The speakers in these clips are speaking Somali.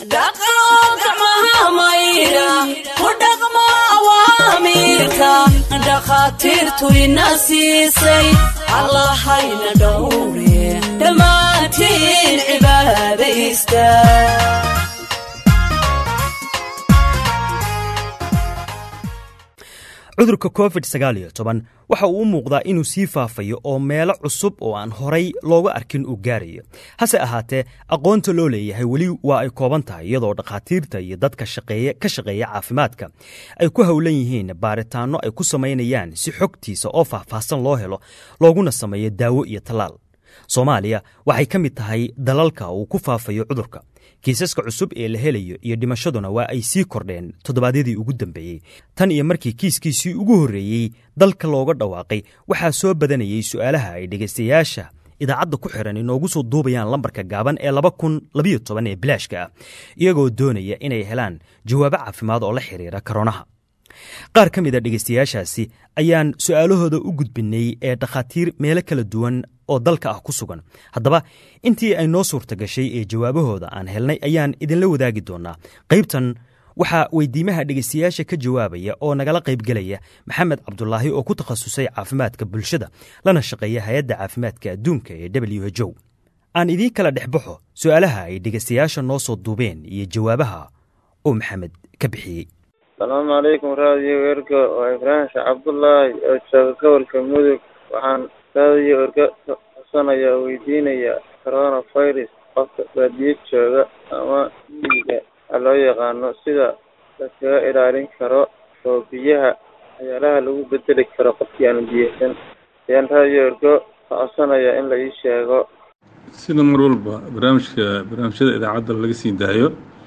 dhakhaatiirtu ina siisay allahayna dhowre dhammaantiin cibaadaysta cudurka covid sagaal iyo toban waxa uu u muuqdaa inuu sii faafayo oo meelo cusub oo aan horay looga arkin uu gaarayo hase ahaatee aqoonta loo leeyahay weli waa ay kooban tahay iyadoo dhakhaatiirta iyo dadka ka shaqeeya caafimaadka ay ku howlan yihiin baaritaanno ay ku samaynayaan si xogtiisa oo faahfaahsan loo helo looguna sameeyo daawo iyo tallaal soomaaliya waxay ka mid tahay dalalka uu ku faafayo cudurka kiisaska cusub ee la helayo iyo dhimashaduna waa ay sii kordheen toddobaadyadii ugu dambeeyey tan iyo markii kiiskiisii ugu horreeyey dalka looga dhawaaqay waxaa soo badanayey su'aalaha ay dhegaystayaasha idaacadda ku xiran inoogu soo duubayaan lambarka gaaban ee laba kun labayo toban ee bilaashka ah iyagoo doonaya inay helaan jawaabo caafimaad oo la xiriira karonaha qaar ka mid a dhegaystayaashaasi ayaan su'aalahooda u gudbinay ee dhakhaatiir meelo kala duwan oo dalka ah ku sugan haddaba intii ay noo suurta gashay ee jawaabahooda aan helnay ayaan idinla wadaagi doonaa qaybtan waxaa weydiimaha dhegaystayaasha ka jawaabaya oo nagala qaybgelaya maxamed cabdulaahi oo ku takhasusay caafimaadka bulshada lana shaqeeya hay-adda caafimaadka adduunka ee w h o aan idiin kala dhexbaxo su'aalaha ay dhegaystayaasha noo soo duubeen iyo jawaabaha uu maxamed ka bixiyey asalaamu calaykum raadiyo erga waa ibraahim sheekh cabdullaahi oo jooga gobolka mudug waxaan raadiyo erga xusanaya oo weydiinaya coronavirus qofka baadiyo jooga ama miyiga a loo yaqaano sida laskaga ilaalin karo oo biyaha waxyaalaha lagu bedeli karo qofkii aan biyeysan ayaan raadiyo ergo ka codsanaya in la ii sheego sida mar walba barnaamijka barnaamijyada idaacadda laga sii daayo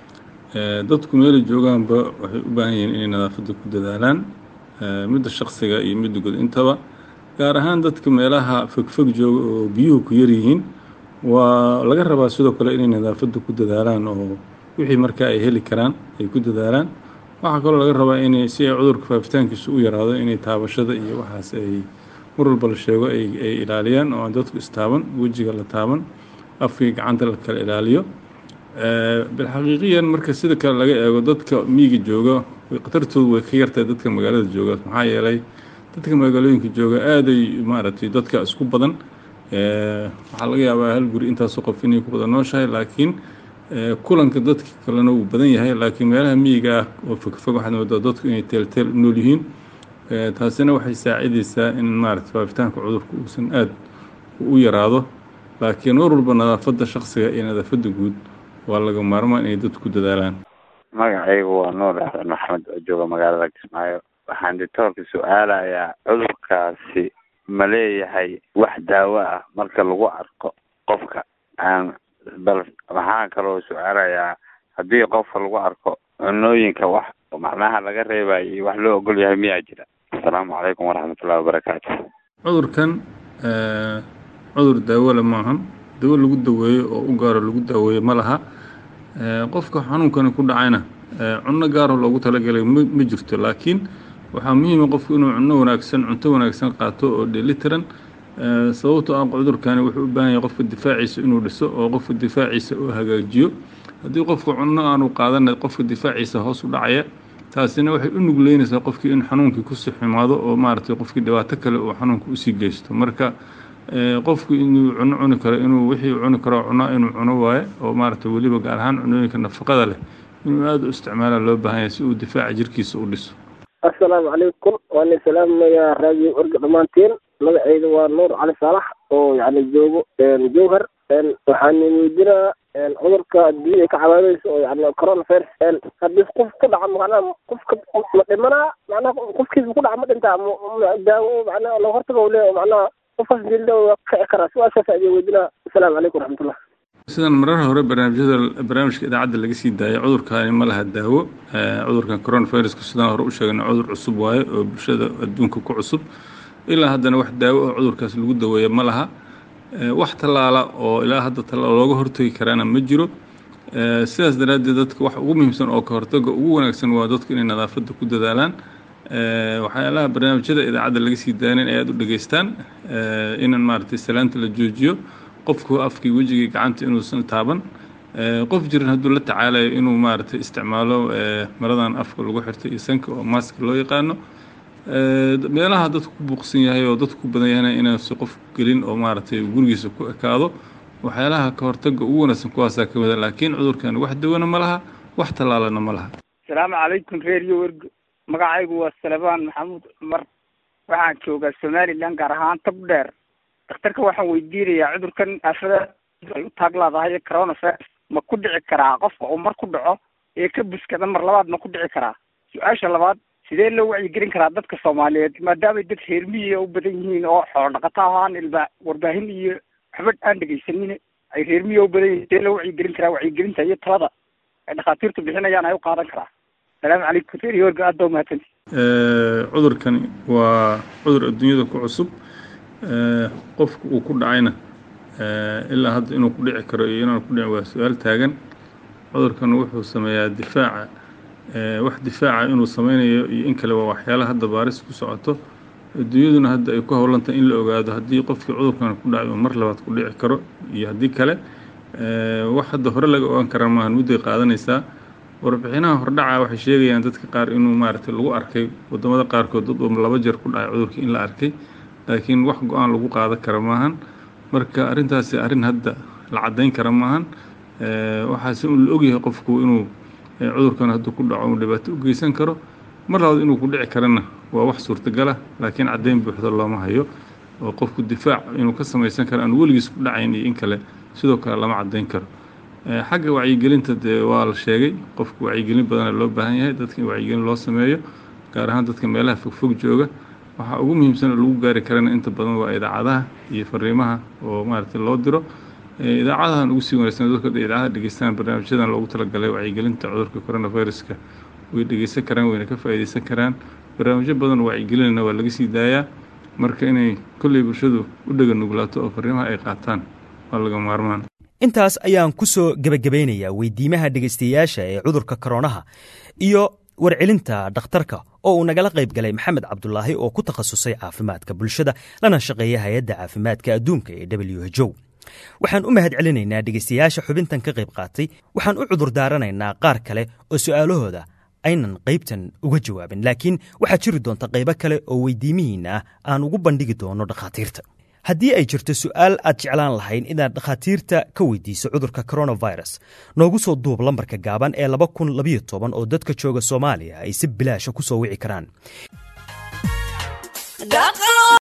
dadku meelay joogaanba waxay u baahan yihiin inay nadaafadda ku dadaalaan midda shaksiga iyo midda guud intaba gaar ahaan dadka meelaha fogfog jooga oo biyuhu ku yar yihiin waa laga rabaa sidoo kale inay nadaafadda ku dadaalaan oo wixii markaa ay heli karaan ay ku dadaalaan waxaa kaloo laga rabaa inay si ay cudurka faafitaankiisa u yaraado inay taabashada iyo waxaas ay mar walba la sheego ay ilaaliyaan oo aan dadku istaaban wejiga la taaban afkii gacanta la kala ilaaliyo bilxaqiiqiyan marka sida kale laga eego dadka miyiga jooga khatartoodu way ka yartahay dadka magaalada jooga maxaa yeelay dadka magaalooyinka jooga aaday maaragtay dadka isku badan waxaa laga yaabaa hal guri intaasoo qof inay ku badan nooshahay laakiin kulanka dadka kalena wuu badan yahay laakiin meelaha miyiga ah oo fogfog waxaad moodaa dadku inay teelteel u nool yihiin taasina waxay saacidaysaa in maaragtay faafitaanka cudurka uusan aada u yaraado laakiin mar walba nadaafadda shaksiga iyo nadaafadda guud waa laga maarmaan inay dadku ku dadaalaan magacaygu waa nuur axsan maxamed oo jooga magaalada kismaayo waxaan doctoorka su-aalayaa cudurkaasi ma leeyahay wax daawo ah marka lagu arko qofka aan bal waxaan kaloo su-aalayaa haddii qofka lagu arko cunooyinka wax macnaha laga reebayo wax loo ogol yahay miyaa jira asalaamu calaykum waraxmatullahi wabarakaatu cudurkan cudur daawole maahan dawo lagu daweeyo oo u gaaro lagu daaweeyo ma laha qofka xanuunkani ku dhacayna cunno gaaro loogu talagalay ma jirto laakiin waxaa muhiima qofku inuu cunno wanaagsan cunto wanaagsan qaato oo dheelitiran sababtoo ah cudurkani wuxuu u baahan yahay qofka difaaciisa inuu dhiso oo qofka difaaciisa uu hagaajiyo haddii qofka cunno aanu qaadana qofka difaaciisa hoos u dhacaya taasina waxay u nugleynaysaa qofkii in xanuunkii kusii xumaado oo maaragtay qofkii dhibaato kale uu xanuunka usii geysto marka qofku inuu cuno cuni karo inuu wixii cuni karo cunaa inuu cuno waaye oo maaragtay weliba gaar ahaan cunooyinka nafaqada leh inuu aada u isticmaala loo baahan yahay si uu difaaca jirkiisa u dhiso assalaamu calaykum waan idin salaamayaa raadiyo orga dhammaantiin magaceyda waa nuur cali saalax oo yani joogo jowhar waxaan weydinaa cudurka adduunya ay ka cabaadeyso oo yani coronavirus haddii qof ku dhaca macnaha qofka ma dhimanaa macnaha qofkiisa ku dhaca ma dhintaa daawo macnaha loo hortago le macnaha qofkaas dilda waa kici karaa su-aashaas ayaan weydinaa assalaamu calaykum waraxmatullah sidan marar hore barnaamijyada barnaamijka idaacadda laga sii daayay cudurkaani ma laha daawo cudurkan coronaviruska sidaan hore u sheegna cudur cusub waaye oo bulshada adduunka ku cusub ilaa haddana wax daawo oo cudurkaas lagu daweeya ma laha wax tallaala oo ilaa hadda tallaal looga hortagi karaana ma jiro sidaas daraaddeed dadka wax ugu muhiimsan oo ka hortaga ugu wanaagsan waa dadku inay nadaafadda ku dadaalaan waxyaalaha barnaamijyada idaacadda laga sii daayan ay aada u dhegeystaan inan maaragtay salaanta la joojiyo qofku afkii wejigii gacanta inuusan taaban qof jiran hadduu la tacaalayo inuu maaragtay isticmaalo maradan afka lagu xirtay iyo sanka oo maaska loo yaqaano meelaha dadku ku buuqsan yahay oo dadku ku badan yahayna inaansi qof gelin oo maaragtay gurigiisa ku ekaado waxyaalaha ka hortaga ugu wanaagsan kuwaasaa ka mida laakiin cudurkan wax dawana ma laha wax tallaalana ma laha asalaamu calaykum reeriyo wergo magacaygu waa salebaan maxamuud cumar waxaan joogaa somalilan gaar ahaan tag dheer dhakhtarka waxaan weydiinayaa cudurkan aafada ay u taaglaadahay ee coronavirus ma ku dhici karaa qofka uu mar ku dhaco ee ka buskada mar labaad ma ku dhici karaa su-aasha labaad sidee loo wacyigelin karaa dadka soomaaliyeed maadaamay dad reermiyiga u badan yihiin oo xoolo dhaqato ahaan ilba warbaahin iyo waxba aan dhegaysanin ay reermiyiga u badan yihiin sidee loo wacyigelin karaa wacyigelinta iyo talada ay dhakhaatiirtu bixinayaan ay u qaadan karaa asalaamu calaykum reer yorga aad baa umahadsanti cudurkani waa cudur adduunyada ku cusub qofka uu ku dhacayna ilaa hadda inuu ku dhici karo iyo inaan ku dhicin waa su-aal taagan cudurkan wuxuu sameeyaa difaaca wax difaaca inuu sameynayo iyo in kale waa waxyaalaha hadda baaris ku socoto adduunyaduna hadda ay ku howlantahay in la ogaado haddii qofkii cudurkan ku dhacay uu mar labaad ku dhici karo iyo haddii kale wax hadda hore laga ogaan karaa maahan mudday qaadanaysaa warbixinaha hordhaca waxay sheegayaan dadka qaar inuu maaragtay lagu arkay wadamada qaarkood dad uu laba jeer ku dhacay cudurkii in la arkay laakiin wax go-aan lagu qaadan kara maahan marka arrintaasi arrin hadda la caddayn kara maahan waxaase un la ogyahay qofku inuu cudurkan hadduu ku dhaco uu dhibaato u geysan karo mar labaad inuu ku dhici karana waa wax suurtagala laakiin caddayn buuxda looma hayo oo qofku difaac inuu ka samaysan karo aan weligiis ku dhacayn iyo in kale sidoo kale lama caddayn karo xagga wacyigelinta dee waa la sheegay qofku wacyigelin badana loo baahan yahay dadka in wacyigelin loo sameeyo gaar ahaan dadka meelaha fogfog jooga waxaa ugu muhiimsan oo lagu gaari karana inta badan waa idaacadaha iyo fariimaha oo maaragtay loo diro idaacadahan ugu sii wanaagsan dadka idaacadaha dhegeystaan barnaamijyadan loogu talagalay wacyigelinta cudurka coronaviruska way dhegeysan karaan wayna ka faa'iideysan karaan barnaamijyo badan oo wacyigelinana waa laga sii daayaa marka inay kolley bulshadu u dhega nuglaato oo fariimaha ay qaataan waa laga maarmaan intaas ayaan ku soo gebagabeynayaa weydiimaha dhegaystayaasha ee cudurka koronaha iyo warcelinta dhakhtarka oo uu nagala qayb galay maxamed cabdulaahi oo ku takhasusay caafimaadka bulshada lana shaqeeya hay-adda caafimaadka adduunka ee w h o waxaan u mahad celinaynaa dhegaystayaasha xubintan ka qayb qaatay waxaan u cudur daaranaynaa qaar kale oo su'aalahooda aynan qaybtan uga jawaabin laakiin waxaa jiri doonta qaybo kale oo weydiimihiinna ah aan ugu bandhigi doono dhakhaatiirta haddii ay jirto su'aal aad jeclaan lahayn inaad dhakhaatiirta ka weydiiso cudurka coronavirus noogu soo duub lambarka gaaban ee laba kun labayo toban oo dadka jooga soomaaliya ay si bilaasha ku soo wici karaan